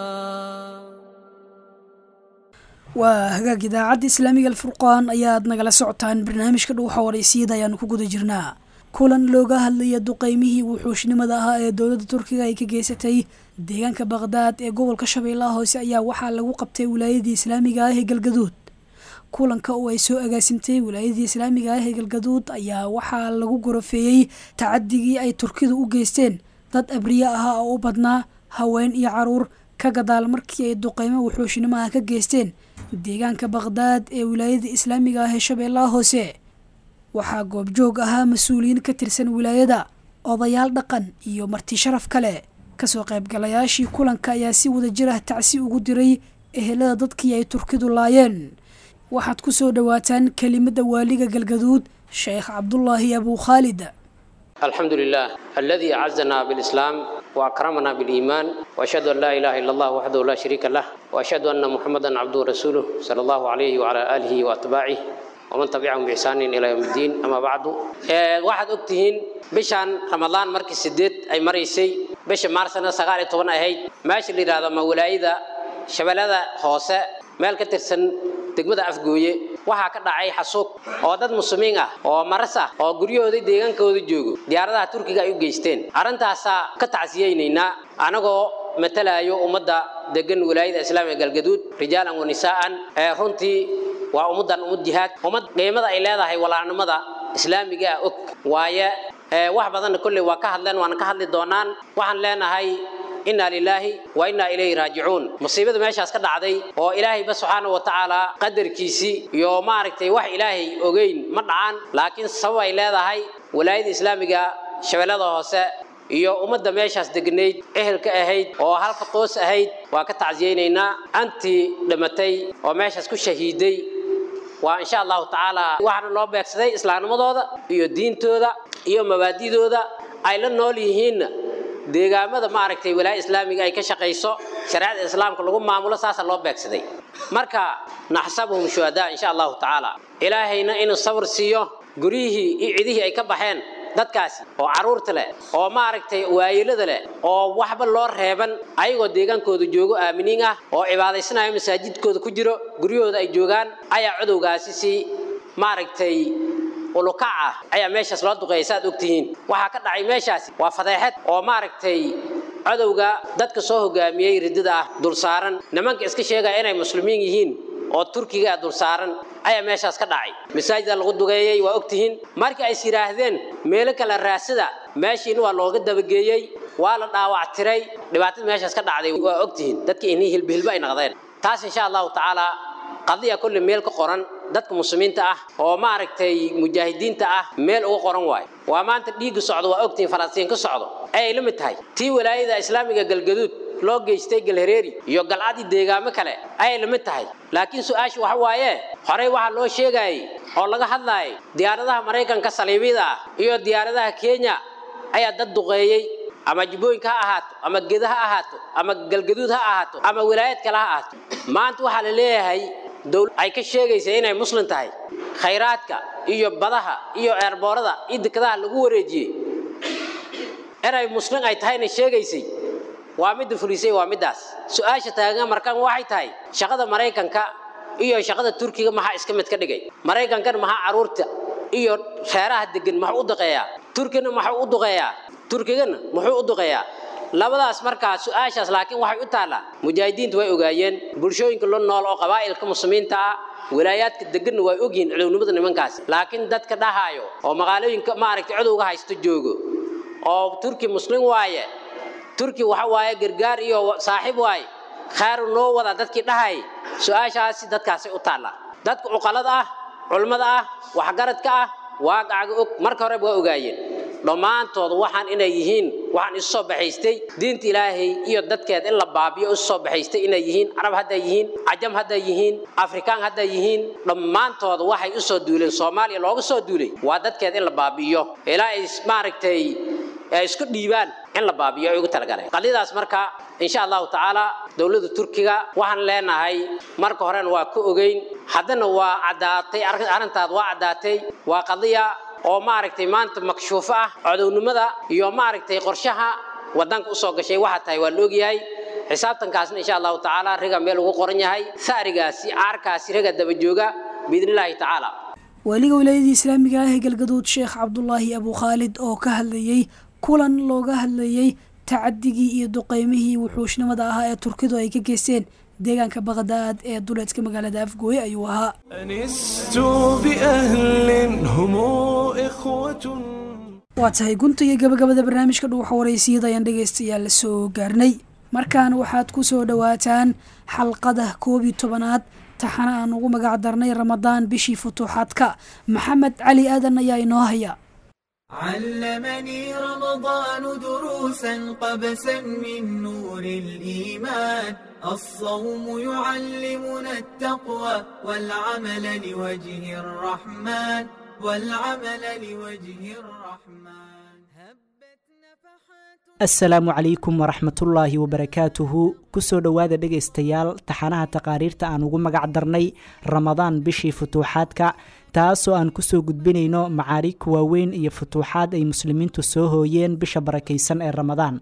waa hagaag idaacadda islaamiga alfurqaan ayaad nagala socotaan barnaamijka dhuuxa waraysiyada ayaanu ku guda jirnaa kulan looga hadlaya duqeymihii wuxuushnimada ahaa ee dowladda turkiga ay ka geysatay deegaanka baqhdaad ee gobolka shabeellaha hoose ayaa waxaa lagu qabtay wilaayadii islaamiga ah ee galgaduud kulanka oo ay soo agaasimtay wilaayadii islaamiga ah ee galgaduud ayaa waxaa lagu gorofeeyey tacadigii ay turkidu u geysteen dad abriye ahaa oo u badnaa haween iyo caruur ka gadaal markii ay duqeymo wuxuushnimaha ka geysteen deegaanka baqhdaad ee wilaayada islaamiga ah ee shabeellaha hoose waxaa goobjoog ahaa mas-uuliyiin ka tirsan wilaayada odayaal dhaqan iyo marti sharaf kale kasoo qaybgalayaashii kulanka ayaa si wada jir ah tacsi ugu diray ehelada dadkii ay turkidu laayeen waxaad ku soo dhowaataan kelimada waaliga galgaduud sheekh cabdulaahi abuu khaalid الحمد لله الذي أعزنا بالإسلام وأكرمنا بالإيمان وأشهد أن لا إله إلا الله وحده لا شريك له وأشهد أن محمدا عبده ورسوله صلى الله عليه وعلى آله وأتباعه ومن تبعهم بإحسان إلى يوم الدين أما بعد واحد أكتهين بشان رمضان مركز سديد أي مريسي بش مارسنا سغالي طبنا هي ماشي اللي هذا مولايدا شبلada hoose meel ka tirsan degmada afgooye waxaa ka dhacay xasuuq oo dad muslimiin ah oo maras ah oo guryahooda deegaankooda joogo diyaaradaha turkiga ay u geysteen arrintaasaa ka tacsiyeynaynaa anagoo matalayo ummadda degan wilaayada islaamiga galgaduud rijaalan wa nisaa'an ee runtii waa ummaddan ummad jihaad ummad qiimada ay leedahay walaalnimada islaamiga ah og waaye wax badanna kolley waa ka hadleen waana ka hadli doonaan waxaan leenahay inaa lilaahi wa innaa ilayhi raajicuun musiibada meeshaas ka dhacday oo ilaahayba subxaana wa tacaala qadarkiisii iyo maaragtay wax ilaahay ogeyn ma dhacaan laakiin sabab ay leedahay walaayada islaamiga shabeellada hoose iyo ummadda meeshaas degnayd ehelka ahayd oo halka qoos ahayd waa ka tacsiyeynaynaa antii dhimatay oo meeshaas ku shahiiday waa insha allahu tacaala waxaana loo beegsaday islaamnimadooda iyo diintooda iyo mabaadidooda ay la nool yihiinna deegaamada maaragtay walaaya islaamiga ay ka shaqayso shareecada islaamka lagu maamulo saasa loo beegsaday marka naxsabuhum shuhadaa insha allahu tacaala ilaahayna inuu sabr siiyo guryihii iyo cidihii ay ka baxeen dadkaasi oo carruurta leh oo maaragtay waayilada leh oo waxba loo reeban ayagoo deegaankooda joogo aaminiin ah oo cibaadaysanayo masaajidkooda ku jiro guryahooda ay joogaan ayaa codowgaasi si maaragtay ulukac ah ayaa meeshaas loo duqeeyay saad ogtihiin waxaa ka dhacay meeshaasi waa fadeexad oo maaragtay codowga dadka soo hogaamiyey ridida ah dul saaran nimanka iska sheegaya inay muslimiin yihiin oo turkiga ah dul saaran ayaa meeshaas ka dhacay masaajida lagu duqeeyey waa ogtihiin markii ay is yidhaahdeen meelo kale raasida meeshiina waa looga dabageeyey waa la dhaawac tiray dhibaatada meeshaas ka dhacday waa ogtihiin dadkii inii hilbihilba ay naqdeen taas insha allahu tacaala qadiya kulli meel ka qoran dadka muslimiinta ah oo maaragtay mujaahidiinta ah meel uga qoran waayo waa maanta dhiigga socdo waa ogtihiin falastiin ka socdo ayay la mid tahay tii walaayada islaamiga galgaduud loo geystay galhareeri iyo galcadii deegaamo kale ayay la mid tahay laakiin su-aasha waxa waaye horey waxaa loo sheegayay oo laga hadlaayay diyaaradaha maraykanka saliibiyada ah iyo diyaaradaha kenya ayaa dad duqeeyey ama jubbooyinka ha ahaato ama geda ha ahaato ama galgaduud ha ahaato ama wilaayad kale ha ahaato maanta waxaa la leeyahay dowlad ay ka sheegaysa inay muslim tahay khayraadka iyo badaha iyo eerboorada iyo dekadaha lagu wareejiyey inay muslim ay tahayna sheegaysay waa midda fulisay waa middaas su-aasha taagan markan waxay tahay shaqada maraykanka iyo shaqada turkiga maxaa iska mid ka dhigay maraykankan maxaa caruurta iyo reeraha degan muxuu u duqeeyaa turkina muxuu u duqeeyaa turkigana muxuu u duqeeyaa labadaas markaa su-aashaas laakiin waxay u taallaa mujaahidiintu way ogaayeen bulshooyinka la nool oo qabaa'ilka muslimiinta ah wilaayaadka deganna way ogyihiin cudownimada nimankaas laakiin dadka dhahaayo oo magaalooyinka maaragtay cudowga haysto joogo oo turki muslim waaye turki waxa waaye gargaar iyo saaxiib waaye khayru noo wada dadkii dhahay su-aashaasi dadkaasay u taallaa dadka cuqalada ah culmada ah waxgaradka ah waaqacaga og marka horeba waa ogaayeen dhammaantood waxaan inay yihiin waxaan isu soo baxaystay diinta ilaahay iyo dadkeed in la baabiyo isu soo baxaystay inay yihiin carab hadday yihiin cajam hadday yihiin afrikaan hadday yihiin dhammaantood waxay u soo duuleen soomaaliya looga soo duulay waa dadkeed in la baabi'iyo ilaa ay maaragtay ay isku dhiibaan in la baabiyo ay ugu talagaleen qadiyadaas marka insha allahu tacaala dowladda turkiga waxaan leenahay marka horena waa ka ogeyn haddana waa caddaatay arrintaad waa caddaatay waa qadiya oo maaragtay maanta makshuufo ah codownimada iyo maaragtay qorshaha wadanka usoo gashay waxaa tahay waa la ogyahay xisaabtankaasna insha allahu tacaala riga meel ugu qoran yahay saarigaasi caarkaasi riga daba jooga biidni illaahi tacaala waaliga wilaayadii islaamiga ah ee galgaduud sheekh cabdulaahi abu khaalid oo ka hadlayey kulan looga hadlayey tacadigii iyo duqeymihii wuxuushnimada ahaa ee turkidu ay ka geysteen deegaanka baqdaad ee duleedka magaalada afgooye ayuu ahaa أنست بأهل هم إخوة waa tahay gunta iyo gabagabada barnaamijka dhuuxa waraysiyada ayaan dhegaystayaal la soo gaarnay markaan waxaad ku soo dhowaataan xalqada koob iyo tobanaad taxana aan ugu magac darnay ramadaan bishii futuuxaadka maxamed cali aadan ayaa inoo haya علمني رمضان دروسا قبسا من نور الإيمان الصوم يعلمنا التقوى والعمل لوجه الرحمن والعمل لوجه الرحمن asalaamu calaykum waraxmatullaahi wabarakaatuhu kusoo dhowaada dhegaystayaal taxanaha taqaariirta aan ugu magac darnay ramadaan bishii futuuxaadka taasoo aan kusoo gudbinayno macaariig waaweyn iyo futuuxaad ay muslimiintu soo hooyeen bisha barakaysan ee ramadaan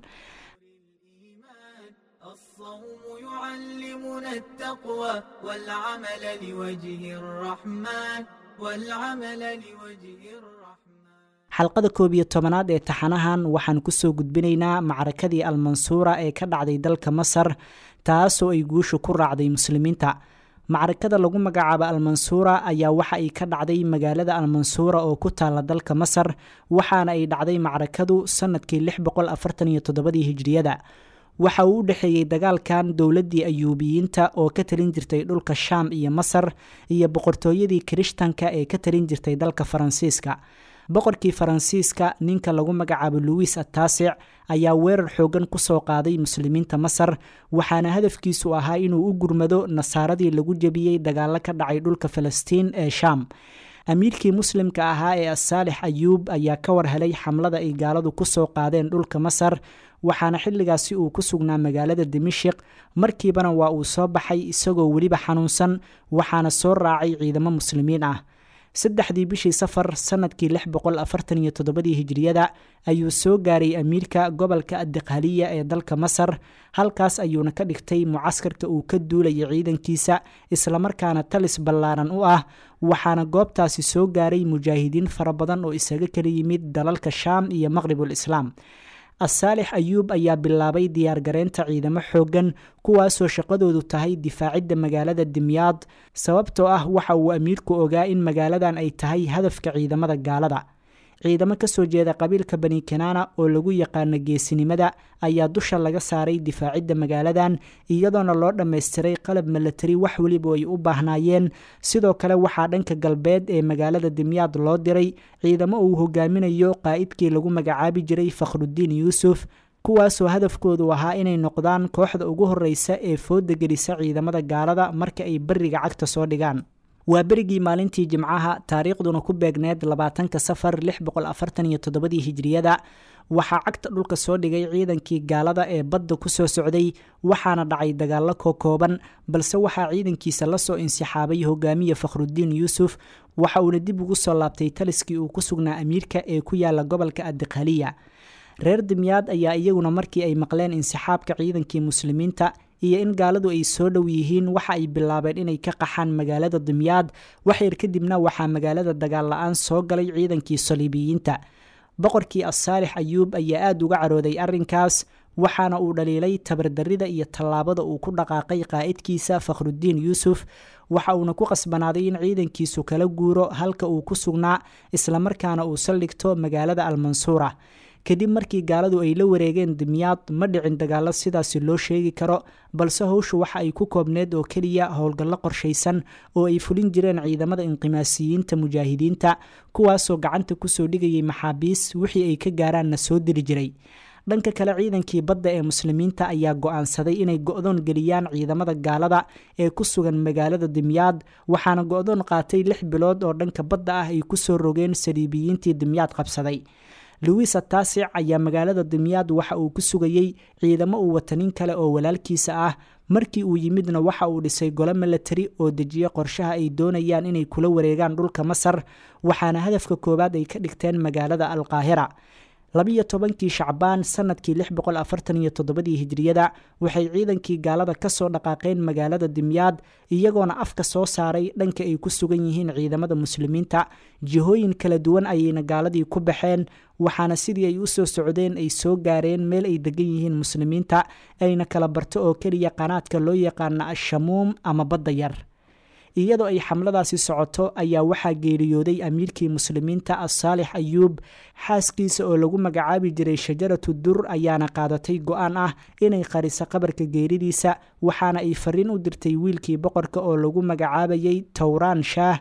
يعلمنا التقوى والعمل لوجه الرحمن والعمل لوجه الرحمن xalqada koob iyo tobanaad ee taxanahan waxaan kusoo gudbinaynaa macrakadii almansuura ee ka dhacday dalka masar taasoo ay guushu ku raacday muslimiinta macrakada lagu magacaabo almansuura ayaa waxa ay ka dhacday magaalada almansuura oo ku taala dalka masar waxaana ay dhacday macrakadu sanadkii lix boqol afartan iyo toddobadii hijriyada waxa uu u dhexeeyey dagaalkan dowladdii ayuubiyiinta oo ka talin jirtay dhulka shaam iyo masar iyo boqortooyadii kirishtanka ee ka talin jirtay dalka faransiiska boqorkii faransiiska ninka lagu magacaabo luwis ataasic ayaa weerar xoogan kusoo qaaday muslimiinta masar waxaana hadafkiisu ahaa inuu u gurmado nasaaradii lagu jebiyey dagaalo ka dhacay dhulka falastiin ee shaam amiirkii muslimka ahaa ee asaalix ayuub ayaa ka war helay xamlada ay gaaladu kusoo qaadeen dhulka masar waxaana xilligaasi uu ku sugnaa magaalada dimashik markiibana waa uu soo baxay isagoo weliba xanuunsan waxaana soo raacay ciidamo muslimiin ah saddexdii bishii safar sanadkii lix boqol afartan iyo toddobadii hijriyada ayuu soo gaaray amiirka gobolka adiqhaliya ee dalka masar halkaas ayuuna ka dhigtay mucaskarka uu ka duulaya ciidankiisa islamarkaana talis ballaaran u ah waxaana goobtaasi soo gaaray mujaahidiin fara badan oo isaga kala yimid dalalka shaam iyo maqribul islaam asaalix ayuub ayaa bilaabay diyaargareynta ciidamo xooggan kuwaasoo shaqadoodu tahay difaacidda magaalada dimyaad sababtoo ah waxa uu amiirku ogaa in magaaladan ay tahay hadafka ciidamada gaalada ciidamo kasoo jeeda qabiilka bani kanaana oo lagu yaqaano geesinimada ayaa dusha laga saaray difaacidda magaaladan iyadoona loo dhammaystiray qalab milatari wax weliba ay u baahnaayeen sidoo kale waxaa dhanka galbeed ee magaalada dimyaad loo diray ciidamo uu hogaaminayo qaa'idkii lagu magacaabi jiray fakhrudiin yuusuf kuwaasoo hadafkoodu ahaa inay noqdaan kooxda ugu horreysa ee fooda gelisa ciidamada gaalada marka ay beriga cagta soo dhigaan waa berigii maalintii jimcaha taariikhduna ku beegneed labaatanka safar lix boqol afartan iyo toddobadii hijriyada waxaa cagta dhulka soo dhigay ciidankii gaalada ee badda ku soo socday waxaana dhacay dagaallo kookooban balse waxaa ciidankiisa lasoo insixaabay hogaamiye fakhrudiin yuusuf waxa uuna dib ugu soo laabtay taliskii uu ku sugnaa amiirka ee ku yaala gobolka adiqhaliya reer dimyaad ayaa iyaguna markii ay maqleen insixaabka ciidankii muslimiinta iyo in gaaladu ay soo dhow yihiin waxa ay bilaabeen inay ka qaxaan magaalada dimyaad waxyar kadibna waxaa magaalada dagaal la-aan soo galay ciidankii saliibiyiinta boqorkii asaalix ayuub ayaa aada uga carooday arrinkaas waxaana uu dhaliilay tabardarida iyo tallaabada uu ku dhaqaaqay qaa'idkiisa fakhrudiin yuusuf waxa uuna ku qasbanaaday in ciidankiisu kala guuro halka uu ku sugnaa islamarkaana uu saldhigto magaalada almansuura kadib markii gaaladu ay la wareegeen dimyaad ma dhicin dagaalo sidaasi loo sheegi karo balse howshu waxa ay ku koobneed oo keliya howlgallo qorshaysan oo ay fulin jireen ciidamada inqimaasiyiinta mujaahidiinta kuwaasoo gacanta kusoo dhigayay maxaabiis wixii ay ka gaaraanna soo diri jiray dhanka kale ciidankii badda ee muslimiinta ayaa go-aansaday inay go-doon geliyaan ciidamada gaalada ee ku sugan magaalada dimyaad waxaana go-doon qaatay lix bilood oo dhanka badda ah ay kusoo rogeen saliibiyiintii dimyaad qabsaday luwis ataasic ayaa magaalada dimyaad waxa uu ku sugayey ciidamo uu watanin kale oo walaalkiisa ah markii uu yimidna waxa uu dhisay golo milatari oo dejiye qorshaha ay doonayaan inay kula wareegaan dhulka masar waxaana hadafka koowaad ay ka dhigteen magaalada alqaahira labiyo tobankii shacbaan sanadkii lix boqol afartan iyo toddobadii hijriyada waxay ciidankii gaalada kasoo dhaqaaqeen magaalada dimyaad iyagoona afka soo saaray dhanka ay ku sugan yihiin ciidamada muslimiinta jihooyin kala duwan ayayna gaaladii ku baxeen waxaana sidii ay usoo socdeen ay soo gaareen meel ay degan yihiin muslimiinta ayna kala barto oo keliya qanaadka loo yaqaana ashamuum ama badda yar iyadoo ay xamladaasi socoto ayaa waxaa geeriyooday amiirkii muslimiinta asaalix ayuub xaaskiisa oo lagu magacaabi jiray shajaratu dur ayaana qaadatay go-aan ah inay qariso qabarka geeridiisa waxaana ay fariin u dirtay wiilkii boqorka oo lagu magacaabayay towraan shaah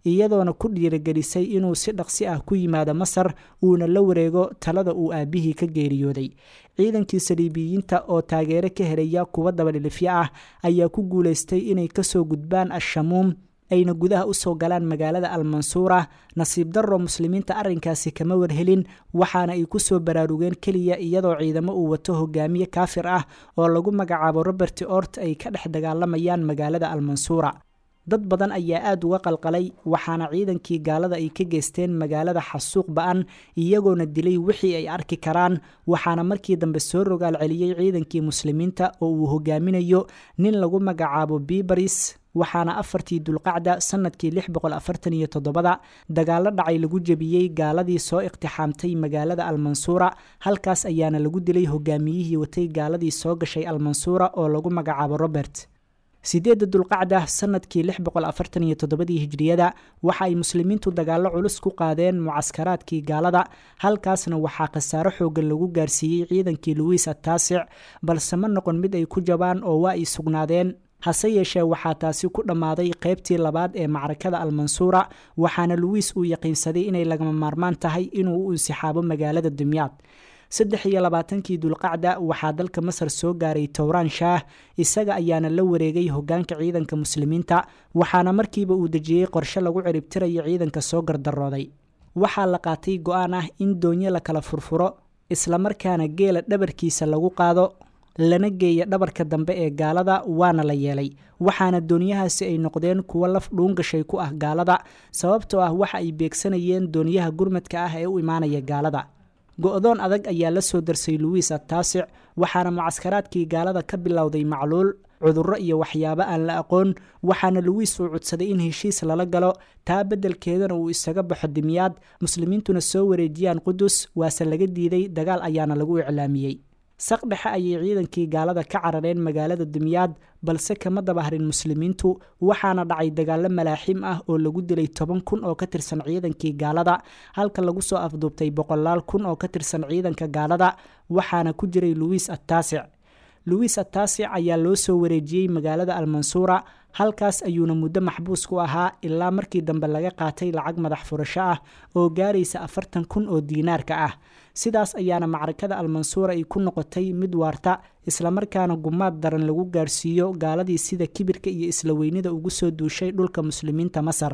iyadoona ku dhiirigelisay inuu si dhaqsi ah ku yimaado masar uuna la wareego talada uu aabihii ka geeriyooday ciidankii saliibiyiinta oo taageero ka helaya kuwa dabadhilifyo ah ayaa ku guulaystay inay kasoo gudbaan ashamuum ayna gudaha usoo galaan magaalada almansuura nasiib darro muslimiinta arrinkaasi kama warhelin waxaana ay kusoo baraarugeen keliya iyadoo ciidamo uu wato hogaamiye kaafir ah oo lagu magacaabo robert ort ay ka dhex dagaalamayaan magaalada almansuura dad badan ayaa aada uga qalqalay waxaana ciidankii gaalada ay ka geysteen magaalada xasuuq ba-an iyagoona dilay wixii ay arki karaan waxaana markii dambe soo rogaal celiyey ciidankii muslimiinta oo uu hogaaminayo nin lagu magacaabo bibaris waxaana afartii dulqacda sanadkii lix boqol afartan iyo todobada dagaalo dhacay lagu jebiyey gaaladii soo iqtixaamtay magaalada almansuura halkaas ayaana lagu dilay hogaamiyihii watay gaaladii soo gashay almansuura oo lagu magacaabo robert sideedda dulqacda sanadkii lix boqol afartan iyo toddobadii hijriyada waxa ay muslimiintu dagaallo culus ku qaadeen mucaskaraadkii gaalada halkaasna waxaa khasaaro xoogan lagu gaarsiiyey ciidankii luwiis ataasic balse ma noqon mid ay ku jabaan oo waa ay sugnaadeen hase yeeshee waxaa taasi ku dhammaaday qaybtii labaad ee macrakada almansuura waxaana luwiis uu yaqiinsaday inay lagama maarmaan tahay inuu u insixaabo magaalada dumyaad saddex iyo labaatankii dulqacda waxaa dalka masar soo gaaray towraan shaah isaga ayaana la wareegay hogaanka ciidanka muslimiinta waxaana markiiba uu dejiyey qorshe lagu ciribtirayo ciidanka soo gardarooday waxaa la qaatay go-aan ah in doonyo la kala furfuro islamarkaana geela dhabarkiisa lagu qaado lana geeya dhabarka dambe ee gaalada waana la yeelay waxaana doonyahaasi ay noqdeen kuwo laf dhuungashay ku ah gaalada sababtoo ah waxa ay beegsanayeen doonyaha gurmadka ah ee u imaanaya gaalada go-doon adag ayaa la soo darsay luwiis ataasic waxaana mucaskaraadkii gaalada ka bilowday macluul cudurro iyo waxyaabo aan la aqoon waxaana luwiis uu cudsaday in heshiis lala galo taa beddelkeedana uu isaga baxo dimyaad muslimiintuna soo wareejiyaan qudus waase laga diiday dagaal ayaana lagu iclaamiyey saq dhexe ayay ciidankii gaalada ka carareen magaalada dumyaad balse kama dabahrin muslimiintu waxaana dhacay dagaalo malaaxiim ah oo lagu dilay toban kun oo ka tirsan ciidankii gaalada halka lagu soo afduubtay boqolaal kun oo ka tirsan ciidanka gaalada waxaana ku jiray luwiis ataasic luwiis ataasic ayaa loo soo wareejiyey magaalada almansuura halkaas ayuuna muddo maxbuus ku ahaa ilaa markii dambe laga qaatay lacag madax furasho ah oo gaaraysa afartan kun oo diinaarka ah sidaas ayaana macrakada almansuura ay ku noqotay mid waarta islamarkaana gumaad daran lagu gaarsiiyo gaaladii sida kibirka iyo isla weynida ugu soo duushay dhulka muslimiinta masar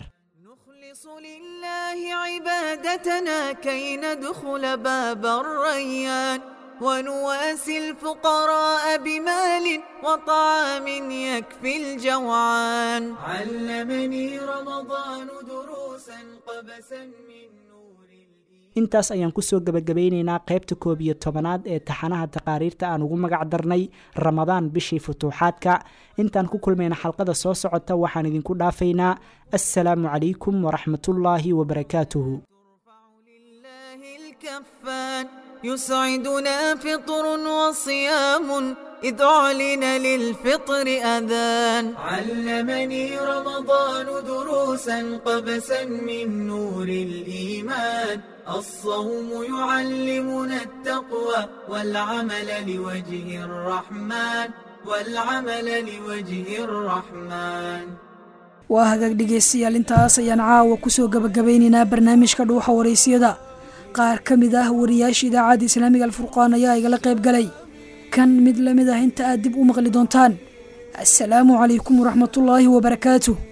لله عبادتنا كي ندخل باب الريان ونواسي الفقراء بمال وطعام يكفي الجوعان علمني رمضان دروسا قبسا من intaas ayaan kusoo gebagabeyneynaa qaybta koob iyo tobanaad ee taxanaha taqaariirta aan ugu magac darnay ramadaan bishii futuuxaadka intaan ku kulmayna xalqada soo socota waxaan idinku dhaafaynaa assalaamu calaykum waraxmatullaahi wabarakaatuhu الكفان يسعدنا فطر وصيام إذ أعلن للفطر أذان علمني رمضان دروسا قبسا من نور الإيمان الصوم يعلمنا التقوى والعمل لوجه الرحمن والعمل لوجه الرحمن waa hagaag dhegaystayaal intaas ayaan caawa kusoo gabagabeynaynaa barnaamijka dhuuxa waraysyada qaar ka mid ah wariyaasha idaacadda islaamiga alfurqaan ayaa igala qayb galay kan mid la mid ah inta aad dib u maqli doontaan assalaamu calaykum waraxmatullaahi wabarakaatuh